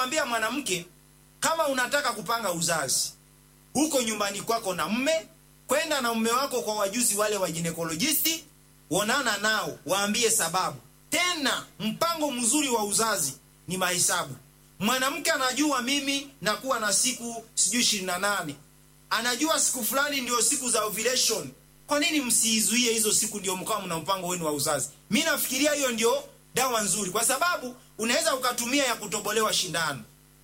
kuambia mwanamke kama unataka kupanga uzazi huko nyumbani kwako na mme kwenda na mme wako kwa wajuzi wale wa ginekolojisti onana nao waambie sababu tena mpango mzuri wa uzazi ni mahesabu mwanamke anajua mimi nakuwa na siku sijui ishirini na nane anajua siku fulani ndio siku za ovulation kwa nini msiizuie hizo siku ndio mkawa mna mpango wenu wa uzazi mi nafikiria hiyo ndio dawa nzuri kwa sababu unaweza ukatumia ya kutobolewa shindano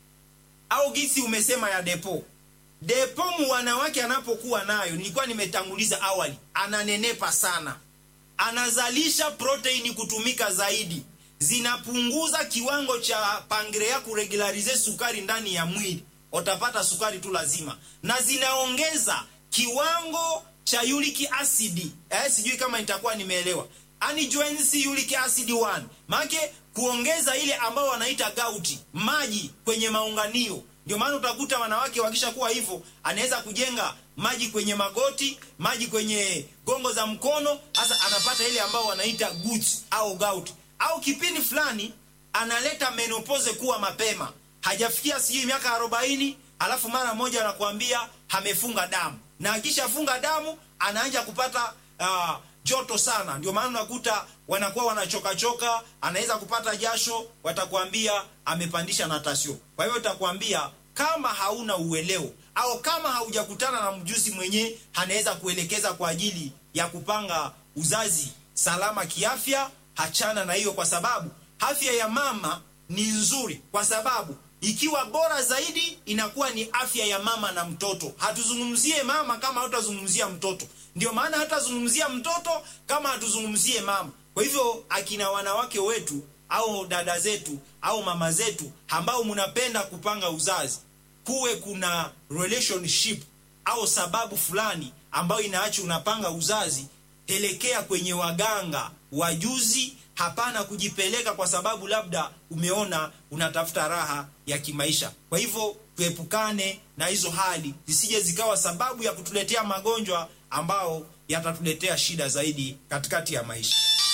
au gisi umesema ya depo depo wanawake anapokuwa nayo nilikuwa nimetanguliza awali ananenepa sana anazalisha proteini kutumika zaidi zinapunguza kiwango cha pangrea kuregularize sukari ndani ya mwili utapata sukari tu lazima na zinaongeza kiwango cha uric acid eh, sijui kama nitakuwa nimeelewa anijoins uric acid 1 maake kuongeza ile ambao wanaita gauti maji kwenye maunganio ndio maana utakuta wanawake wakishakuwa hivyo anaweza kujenga maji kwenye magoti maji kwenye gongo za mkono hasa anapata ile ambao wanaita guts au gout au kipindi fulani analeta menopause kuwa mapema hajafikia sijui miaka arobaini alafu mara moja anakuambia amefunga damu na akishafunga damu anaanja kupata uh, joto sana ndio maana unakuta wanakuwa wanachokachoka anaweza kupata jasho watakwambia amepandisha natasio kwa hivyo utakwambia kama hauna ueleo au kama haujakutana na mjuzi mwenyewe anaweza kuelekeza kwa ajili ya kupanga uzazi salama kiafya hachana na hiyo kwa sababu afya ya mama ni nzuri kwa sababu ikiwa bora zaidi inakuwa ni afya ya mama na mtoto hatuzungumzie mama kama hatutazungumzia mtoto ndio maana hatazungumzia mtoto kama hatuzungumzie mama kwa hivyo akina wanawake wetu au dada zetu au mama zetu ambao mnapenda kupanga uzazi kuwe kuna relationship au sababu fulani ambayo inaacha unapanga uzazi elekea kwenye waganga wajuzi hapana kujipeleka kwa sababu labda umeona unatafuta raha ya kimaisha kwa hivyo tuepukane na hizo hali zisije zikawa sababu ya kutuletea magonjwa ambao yatatuletea shida zaidi katikati ya maisha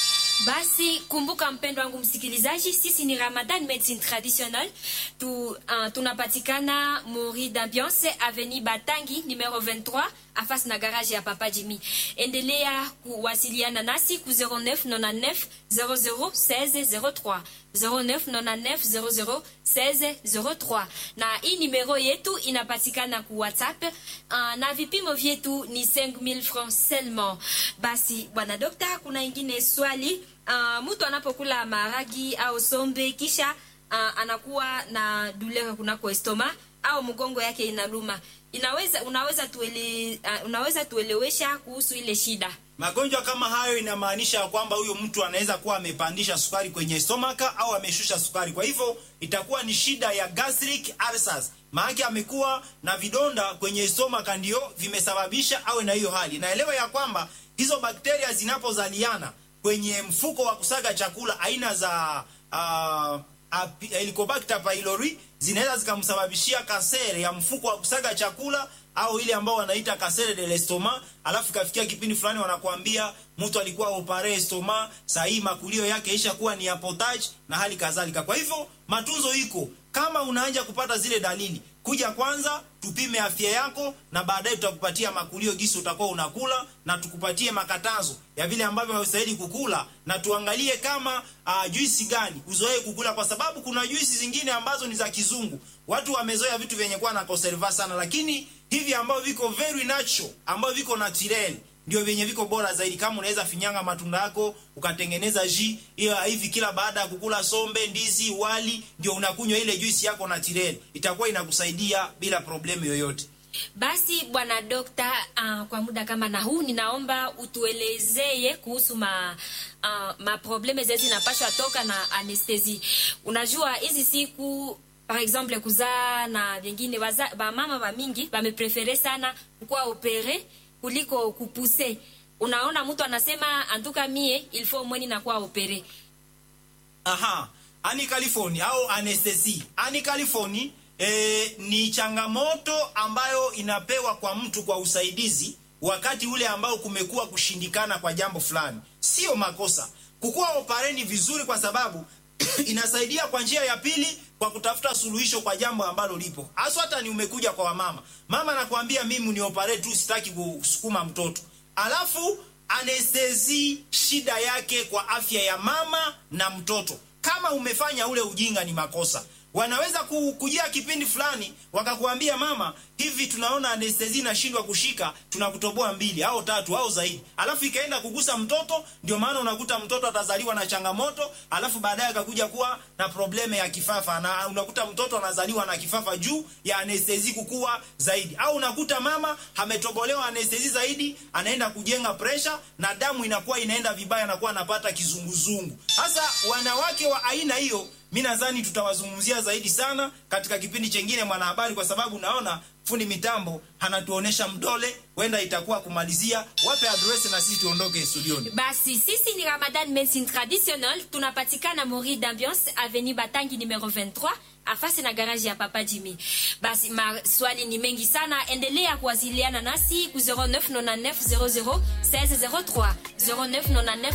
basi kumbuka mpendo wangu msikilizaji sisi ni ramadan medicine traditionnel tu, uh, tunapatikana mori d'ambiance aveni batangi numero 23 afasi na garage ya papa jimi endelea kuwasiliana nasi ku 0999 001603 0999 001603 na hii nimero yetu inapatikana ku whatsapp uh, na vipimo vyetu ni 5000 francs seulement basi bwana dokta kuna ingine swali uh, mtu anapokula maragi au sombe kisha uh, anakuwa na douleur kunako estoma au mgongo yake inaluma inaweza unaweza tuele, uh, unaweza tuelewesha kuhusu ile shida magonjwa kama hayo inamaanisha kwamba huyo mtu anaweza kuwa amepandisha sukari kwenye stomaka au ameshusha sukari kwa hivyo itakuwa ni shida ya gastric ulcers maanake amekuwa na vidonda kwenye stomaka ndio vimesababisha awe na hiyo hali naelewa ya kwamba hizo bakteria zinapozaliana kwenye mfuko wa kusaga chakula aina za uh, Helicobacter pylori zinaweza zikamsababishia kasere ya mfuko wa kusaga chakula au ile ambao wanaita kasere de l'estomac alafu ikafikia kipindi fulani wanakuambia mtu alikuwa opare estoma sahii makulio yake isha kuwa ni ya potage na hali kadhalika kwa hivyo matunzo iko kama unaanja kupata zile dalili kuja kwanza tupime afya yako na baadaye tutakupatia makulio gisi utakuwa unakula na tukupatie makatazo ya vile ambavyo haustahili kukula na tuangalie kama uh, juisi gani uzoee kukula kwa sababu kuna juisi zingine ambazo ni za kizungu watu wamezoea vitu vyenye kuwa na conserva sana lakini hivi ambavyo viko very natural ambavyo viko naturel ndio vyenye viko bora zaidi kama unaweza finyanga matunda yako ukatengeneza ji hiyo hivi kila baada ya kukula sombe ndizi wali ndio unakunywa ile juisi yako naturel itakuwa inakusaidia bila problemu yoyote basi bwana dokta uh, kwa muda kama na huu ninaomba utuelezeye kuhusu ma uh, maprobleme zee zinapashwa toka na anestesi unajua hizi siku par exemple kuzaa na vingine bamama bamingi bameprefere sana kukuwa opere kuliko kupuse unaona mtu anasema antuka mie ilfo mweni nakuwa opere aha ani california au anestesi ani california e, ni changamoto ambayo inapewa kwa mtu kwa usaidizi wakati ule ambao kumekuwa kushindikana kwa jambo fulani sio makosa kukuwa opareni vizuri kwa sababu inasaidia kwa njia ya pili kwa kutafuta suluhisho kwa jambo ambalo lipo haswa hata ni umekuja kwa wamama mama anakuambia mimi ni operate tu sitaki kusukuma mtoto alafu anestezi shida yake kwa afya ya mama na mtoto kama umefanya ule ujinga ni makosa wanaweza ku- kujia kipindi fulani wakakuambia mama hivi tunaona anestezi inashindwa kushika tunakutoboa mbili au tatu au zaidi alafu ikaenda kugusa mtoto ndio maana unakuta mtoto atazaliwa na changamoto alafu baadaye akakuja kuwa na probleme ya kifafa na unakuta mtoto anazaliwa na kifafa juu ya anestezi kukua zaidi au unakuta mama ametobolewa anestezi zaidi anaenda kujenga presha na damu inakuwa inaenda vibaya anakuwa anapata kizunguzungu sasa wanawake wa aina hiyo mi nadhani tutawazungumzia zaidi sana katika kipindi chengine mwanahabari kwa sababu naona fundi mitambo anatuonesha mdole huenda itakuwa kumalizia wape adresi na sisi tuondoke studioni basi sisi ni ramadan medicine traditionnel tunapatikana mori d'ambiance avenue batangi numero 23 afasi na garaji ya papa jimi basi maswali ni mengi sana endelea kuwasiliana nasi ku 0999 00 1603 0999